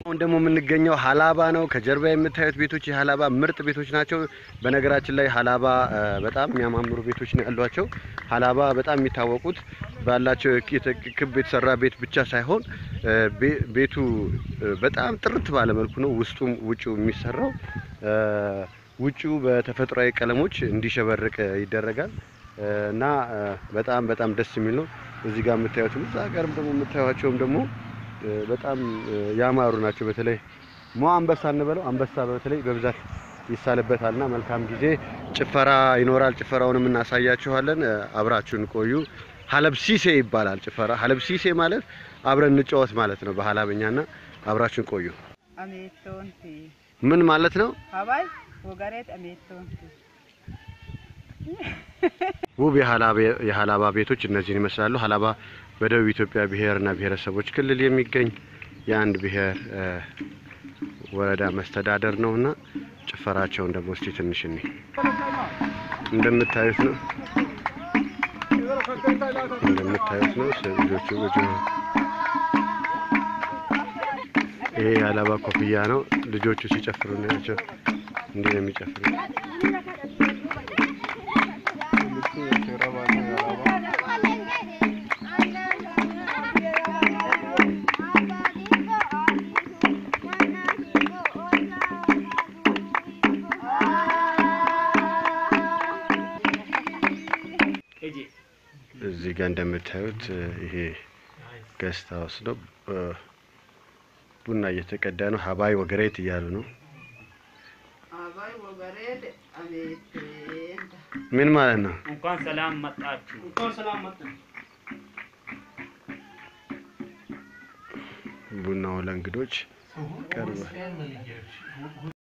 አሁን ደግሞ የምንገኘው ሀላባ ነው። ከጀርባ የምታዩት ቤቶች የሀላባ ምርጥ ቤቶች ናቸው። በነገራችን ላይ ሀላባ እ፣ በጣም የሚያማምሩ ቤቶች ነው ያሏቸው። ሀላባ በጣም የሚታወቁት ባላቸው የክ- ክብ የተሰራ ቤት ብቻ ሳይሆን እ፣ ቤ- ቤቱ እ፣ በጣም ጥርት ባለ መልኩ ነው ውስጡም ውጭው የሚሰራው። እ፣ ውጭው በተፈጥሯዊ ቀለሞች እንዲሸበርቅ ይደረጋል እ፣ እና እ፣ በጣም በጣም ደስ የሚል ነው። እዚህ ጋር የምታዩትም እዛ ጋርም ደግሞ የምታዩቸውም ደግሞ እ፣ በጣም እ፣ ያማሩ ናቸው። በተለይ ሞ አንበሳ እንበለው አንበሳ በተለይ በብዛት ይሳልበታልና መልካም ጊዜ ጭፈራ ይኖራል። ጭፈራውንም እናሳያችኋለን። እ፣ አብራችሁን ቆዩ። ሀለብሲሴ ይባላል ጭፈራ። ሀለብሲሴ ማለት አብረን እንጫወት ማለት ነው በሀላበኛና አብራችሁን ቆዩ። አሜቶንቲ ምን ማለት ነው? ሀባይ ወገሬት አሜቶንቲ ውብ የሀላባ- የሀላባ ቤቶች እነዚህን ይመስላሉ። ሀላባ በደቡብ ኢትዮጵያ ብሔርና ብሔረሰቦች ክልል የሚገኝ የአንድ ብሔር እ፣ ወረዳ መስተዳደር ነውና ጭፈራቸውን ደግሞ እስቲ ትንሽ እኔ እንደምታዩት ነው እንደምታዩት ነው ስ- ልጆቹ ልጆ ይሄ የሀላባ ኮፍያ ነው። ልጆቹ ሲጨፍሩ ናቸው። እንዲህ ነው የሚጨፍሩ። እዚህ ጋር እንደምታዩት እ፣ ይሄ ገስት ሀውስ ነው። እ፣ ቡና እየተቀዳ ነው። ሀባይ ወገሬት እያሉ ነው። ሀባይ ወገሬት አሜቴንዳ ምን ማለት ነው? እንኳን ሰላም መጣችሁ። ቡናው ለእንግዶች ቀርቧል።